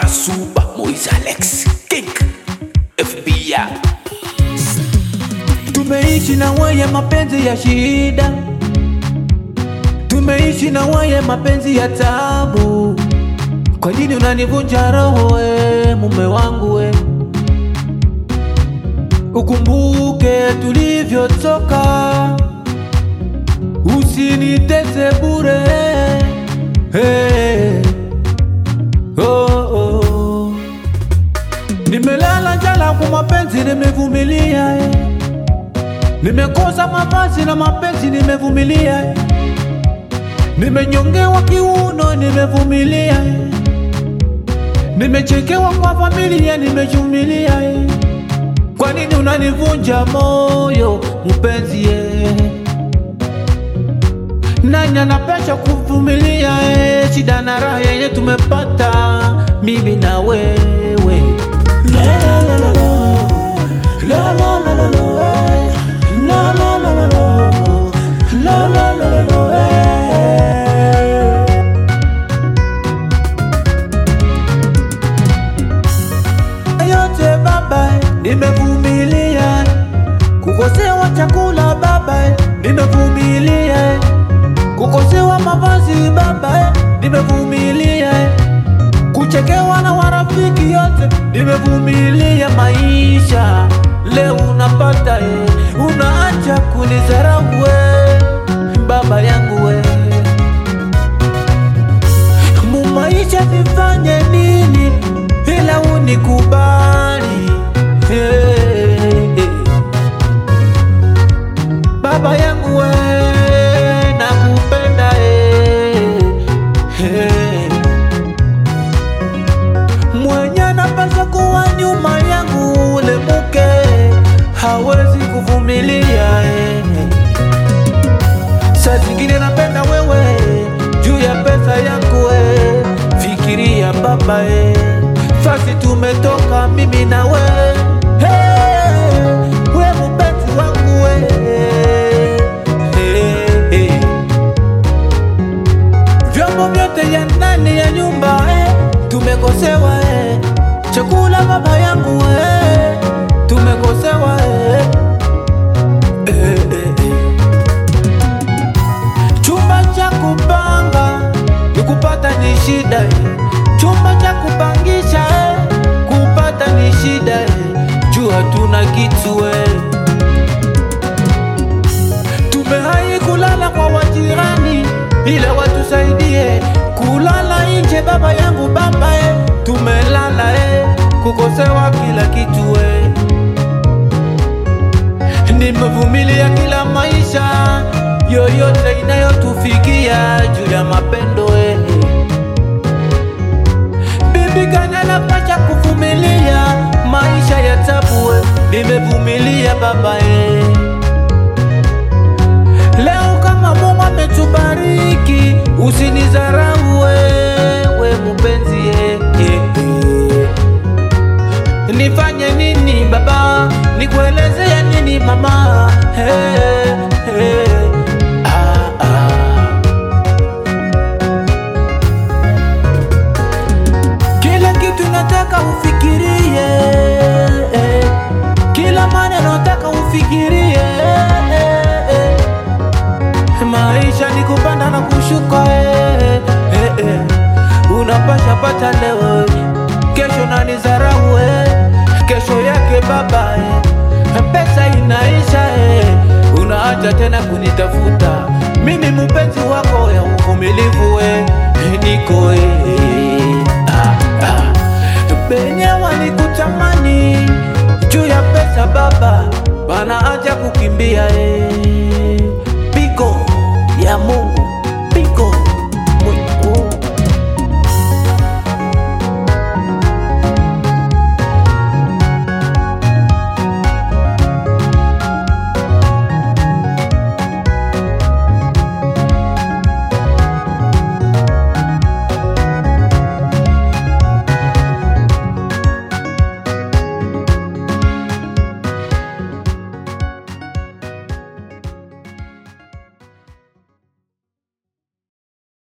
Super Moise Alex King FBI Tumeishi na weye mapenzi ya shida, tumeishi na weye mapenzi ya tabu. Kwa nini unanivunja roho we mume wangu we? Ukumbuke tulivyotoka, usinitese bure. Hey. Oh, oh. Nimelala njala kwa mapenzi, nimevumilia eh. Nimekosa mavazi na mapenzi nimevumilia, eh. nimenyongewa kiuno nimevumilia, eh. nimechekewa kwa familia nimevumilia. eh. Kwa nini unanivunja moyo mpenzi? eh? Nani anapesha kuvumilia eh? shida na raha yenye tumepata mimi na wewe la, la, la, la, la. La, la, la, la, la, eh. La, la, la, la, la. La, la, la, la, la, eh. yote baba, nimevumilia kukosewa chakula baba, nimevumilia kukosewa mavazi baba, nimevumilia kuchekewa na warafiki yote, nimevumilia maisha. Leo unapata eh, unaacha kunizarau we baba yangu we mumaisha nifanye nini ila unikubali hey, hey. Baba yangu we nakupenda hey, hey. Mwenye napaswa kuwa nyuma yangu ule mke hawezi kuvumilia hey. Saa zingine napenda wewe juu ya pesa yangu we, fikiria baba e, fasi tumetoka mimi na we hey, we mpenzi wangu we hey, hey. Vyombo vyote ya ndani ya nyumba eh, tumekosewa eh. Chakula baba yangu eh, tumekosewa eh. Eh, eh, eh. Chumba cha kupanga ni kupata ni shida eh. Chumba cha kupangisha eh, kupata ni shida eh. Juu hatuna kitu eh. Tumehai kulala kwa wajirani ila watusaidie kulala nje, baba yangu baba eh. Tumelala eh, kukosewa kila kitu eh. Nimevumilia kila maisha yoyote inayotufikia juu ya mapendo eh. Bibi gani anapasha kuvumilia maisha ya tabu eh. Nimevumilia baba eh. Leo kama Mungu ametubariki, usinizarau wewe mpenzi eh, eh, eh. Nifanye nini baba, nikuelezea nini mama hey, hey. Ah, ah. Kila kitu nataka ufikirie eh. Kila maneno nataka ufikirie eh, eh. Maisha ni kupanda na kushuka eh, eh, eh. Unapasha pata leo kesho nanizarau eh. Kesho yake baba eh. Pesa inaisha eh. Unaacha tena kunitafuta mimi mpenzi wako ya uvumilivu eh. Niko eh. ah, ah. Benye walikutamani juu ya pesa baba, wanaacha kukimbia eh. Pigo ya Mungu